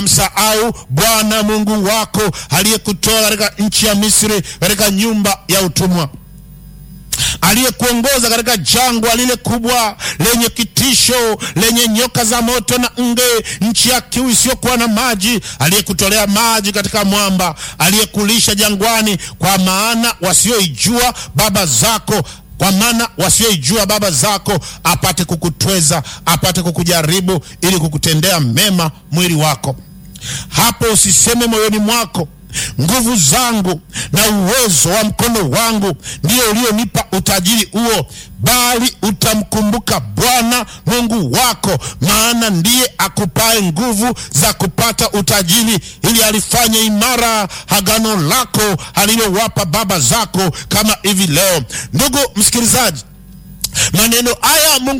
msahau Bwana Mungu wako aliyekutoa katika nchi ya Misri, katika nyumba ya utumwa aliyekuongoza katika jangwa lile kubwa lenye kitisho lenye nyoka za moto na nge, nchi ya kiu isiyokuwa na maji, aliyekutolea maji katika mwamba, aliyekulisha jangwani, kwa maana wasioijua baba zako kwa maana wasioijua baba zako apate kukutweza, apate kukujaribu, ili kukutendea mema mwili wako. Hapo usiseme moyoni mwako nguvu zangu na uwezo wa mkono wangu ndio ulionipa utajiri huo, bali utamkumbuka Bwana Mungu wako, maana ndiye akupae nguvu za kupata utajiri, ili alifanye imara agano lako alilowapa baba zako, kama hivi leo. Ndugu msikilizaji, maneno haya Mungu